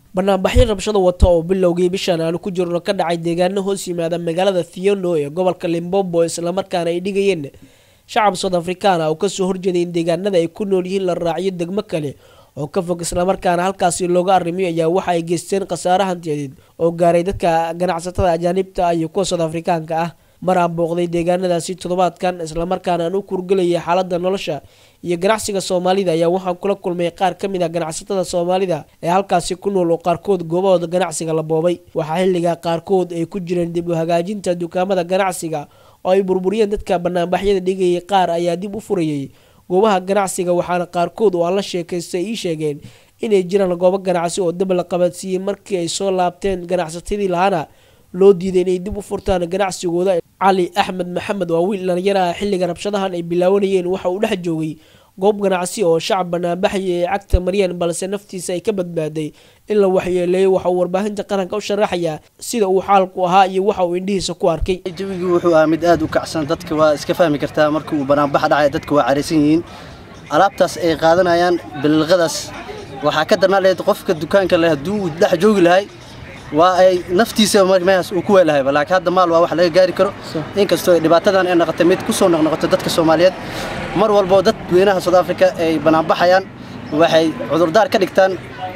banaanbaxyo rabshado wata oo bilowgii bishan aanu ku jirno ka dhacay deegaano hoos yimaada magaalada thiono ee gobolka limbombo islamarkaana ay dhigayeen shacab soud afrikaana oo kasoo horjeeday in deegaanada ay ku nool yihiin la raaciyo degmo kale oo ka fog islamarkaana halkaasi looga arrimiyo ayaa waxa ay geysteen khasaare hantiyadeed oo gaaray dadka ganacsatada ajaanibta ah iyo kuwa soud afrikaanka ah mar aan booqday deegaanadaasi toddobaadkan islamarkaana aan u kurgelayay xaalada nolosha iyo ganacsiga soomaalida ayaa waxaan kula kulmay qaar ka mid ah ganacsatada soomaalida ee halkaasi ku nool oo qaarkood goobahooda ganacsiga la boobay waxaa xilligaa qaarkood ay ku jireen dib u hagaajinta dukaamada ganacsiga oo ay burburiyeen dadka banaanbaxyada dhigayay qaar ayaa dib u furayay goobaha ganacsiga waxaana qaarkood oo aan la sheekaystay ii sheegeen inay jiraan goobo ganacsi oo dab la qabadsiiyey markii ay soo laabteen ganacsatadii lahaana loo diiday inay dib u furtaan ganacsigooda cali axmed maxamed waa wiil dhalinyaro ah xilliga rabshadahan ay bilaawanayeen waxa uu dhex joogay goob ganacsi oo shacab banaanbaxaya ay cagta mariyeen balse naftiisa ay ka badbaaday in la waxyeeleeyay waxa uu warbaahinta qaranka u sharaxayaa sida uu xaalku ahaa iyo waxa uu indhihiisa ku arkay jawigii wuxuu ahaa mid aad u kacsan dadka waa iska fahmi kartaa marka uu banaanbax dhacaya dadka waa caraysan yihiin alaabtaas ay qaadanayaan bililqadaas waxaa ka darnaa lahayd qofka dukaanka leh hadduu uu dhex joogi lahay waa ay naftiisa meehaas uu ku weelahayba laakiin hadda maal waa wax laga gaari karo inkastoo dhibaatadan ay noqotay mid ku soo noqnoqoto dadka soomaaliyeed mar walboo dadweynaha south africa ay banaanbaxayaan waxay cudurdaar ka dhigtaan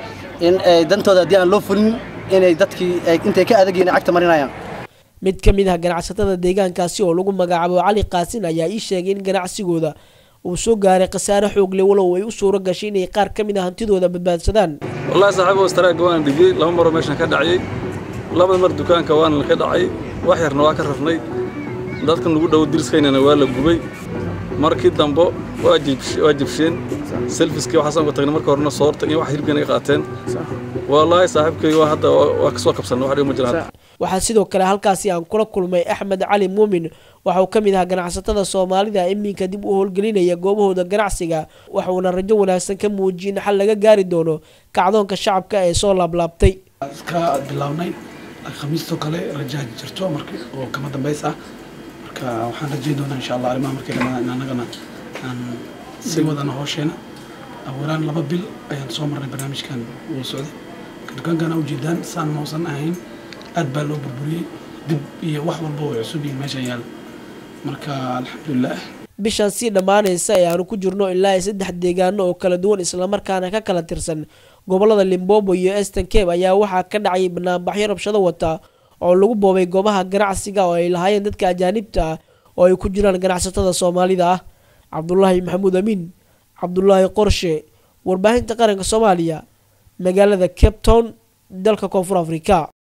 in ay dantooda haddii aan loo fulin inay dadkii intay ka adagyihin cagta marinayaan mid ka mid ah ganacsatada deegaankaasi oo lagu magacaabo cali qaasin ayaa ii sheegay in ganacsigooda uu soo gaaray khasaare xoogle walow ay u suuro gashay inay qaar ka mid ah hantidooda badbaadsadaan wallahi saaxiibo istaraagga waan dhigiyey laba maroo meeshan ka dhacayey labada mar dukaanka waana ka dhacay wax yarna waa ka rafnay dadkan lagu dhowo diriskaynana waa la gubay markii dambo waa jibsheen selfiskii waxaasaan ku tagnay marka horena soorta iyo wax hilibkan ay qaateen wallaahi saaxiibkay waa hadda waa ka soo kabsanay wax dhigo ma jiraan waxaa sidoo kale halkaasi aan kula kulmay axmed cali muumin waxa uu ka mid ahaa ganacsatada soomaalida iminka dib u howlgelinaya goobahooda ganacsiga waxuuna rajo wanaagsan ka muujiyay in xal laga gaari doono kacdoonka shacabka ee soo laablaabtay iska bilownay khamiistoo kale rajaha jirto marka oo kama dambays ah marka waxaan rajayn doonaa insha allah arrimaha markay dhamaan in annagana aan sii wadana howsheena awalaan laba bil ayaan soo marnay barnaamijkan uu socday dukaankana ujeedaan saan mausan ahayn aad baa loo burburiyey dib iyo wax walba way cusub yihiin meeshan yaal marka alxamdulilah bishan sii dhammaanaysa ee aanu ku jirno ilaa saddex deegaano oo kala duwan islamarkaana ka kala tirsan gobolada limbobo iyo eastern cape ayaa waxaa ka dhacay banaanbaxyo rabshado wata oo lagu boobay goobaha ganacsiga oo ay lahaayeen dadka ajaanibta ah oo ay ku jiraan ganacsatada soomaalida ah cabdulaahi maxamuud amiin cabdulaahi qorshe warbaahinta qaranka soomaaliya magaalada cape town dalka koonfur afrika